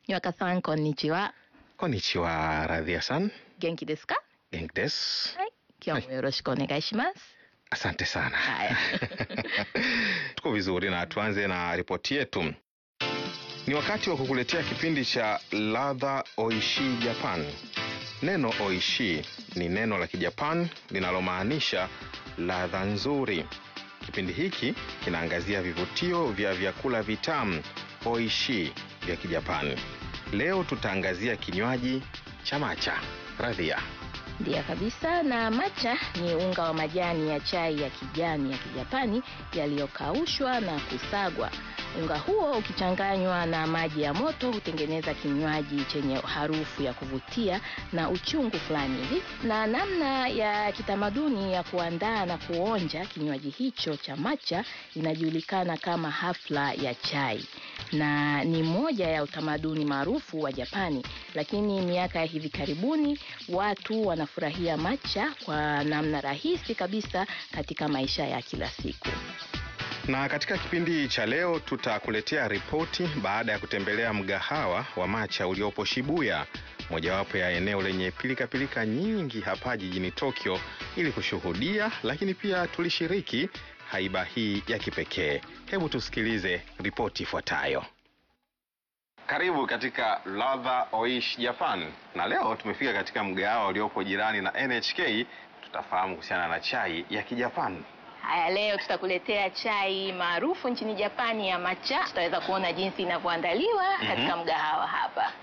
Nyaka-san, konnichiwa. Konnichiwa, Radhia-san. Genki desu ka? Genki desu. Hai. Kyo mo yoroshiku onegai shimasu. Asante sana. Haya. Tuko vizuri na tuanze na ripoti yetu. Ni wakati wa kukuletea kipindi cha Ladha Oishi Japan. Neno oishi ni neno la Kijapan linalomaanisha ladha nzuri. Kipindi hiki kinaangazia vivutio vya vyakula vitamu oishi vya Kijapani. Leo tutaangazia kinywaji cha matcha. Radhia. Ndiyo kabisa. Na matcha ni unga wa majani ya chai ya kijani ya Kijapani yaliyokaushwa na kusagwa. Unga huo ukichanganywa na maji ya moto hutengeneza kinywaji chenye harufu ya kuvutia na uchungu fulani hivi. Na namna ya kitamaduni ya kuandaa na kuonja kinywaji hicho cha matcha inajulikana kama hafla ya chai na ni moja ya utamaduni maarufu wa Japani, lakini miaka ya hivi karibuni watu wanafurahia matcha kwa namna rahisi kabisa katika maisha ya kila siku. Na katika kipindi cha leo tutakuletea ripoti baada ya kutembelea mgahawa wa matcha uliopo Shibuya, mojawapo ya eneo lenye pilikapilika -pilika nyingi hapa jijini Tokyo, ili kushuhudia lakini pia tulishiriki haiba hii ya kipekee. Hebu tusikilize ripoti ifuatayo. Karibu katika Ladha Oishi Japan, na leo tumefika katika mgahawa uliopo jirani na NHK. Tutafahamu kuhusiana na chai ya Kijapani. Haya, leo tutakuletea chai maarufu nchini Japani ya matcha. Tutaweza kuona jinsi inavyoandaliwa katika mgahawa hapa.